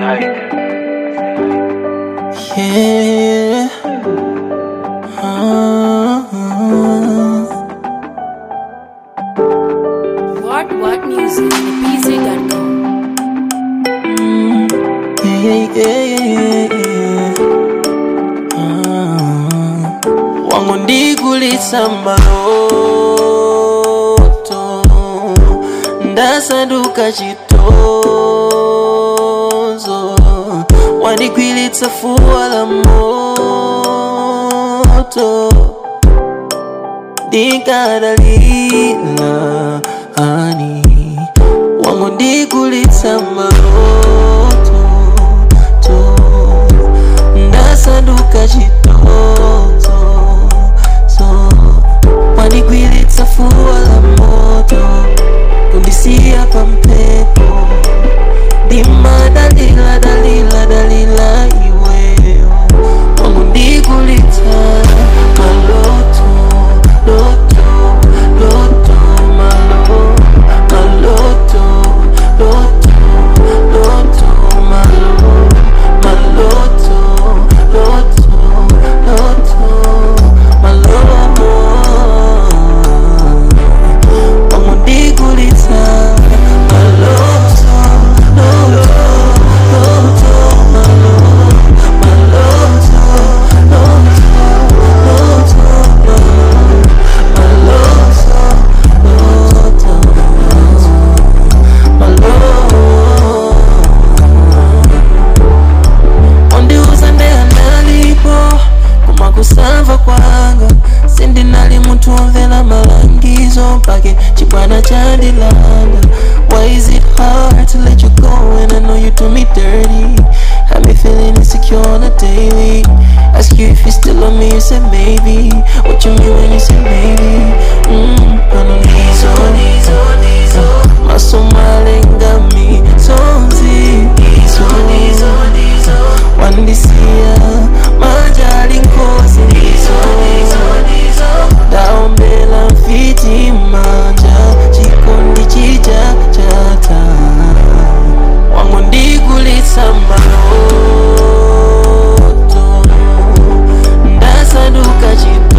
Yeah. Ah. What What Music PZ.com. Yeah, yeah, yeah, yeah. Ah. wangu ndigulitsa maloto ndasanduka chitozo wandigwilitsa fuwa la moto ndikadalila ani wangu ndigulitsa maloto to ndasanduka chitozo so wandigwilitsa fuwa la moto kundisiya pampepo ndimadalila dalila dalila iweyo wangu ndigulitsa maloto loto loto malo maloto loto loto malo maloto loto loto malo wangu ndigulitsa maloto loto loto malo maloto loto loto malo maloto malo ondiuza ndeyanalipo koma kusamva kwanga sindinali munthu womvera malangizo mpake chibwana chandilanda why is it hard to let you go when I know you do me dirty Have me feeling insecure on a daily Ask you if you still love me, you said maybe What you mean when you say maybe mm, I don't need so, need so, need so Maso malengami, sonzi Nizo, nizo, nizo Wandisia, majali nkosi Nizo, nizo, nizo Daombela mfiti manja Chikondi chija chata wangu ndigulitsa maloto ndasanduka chitozo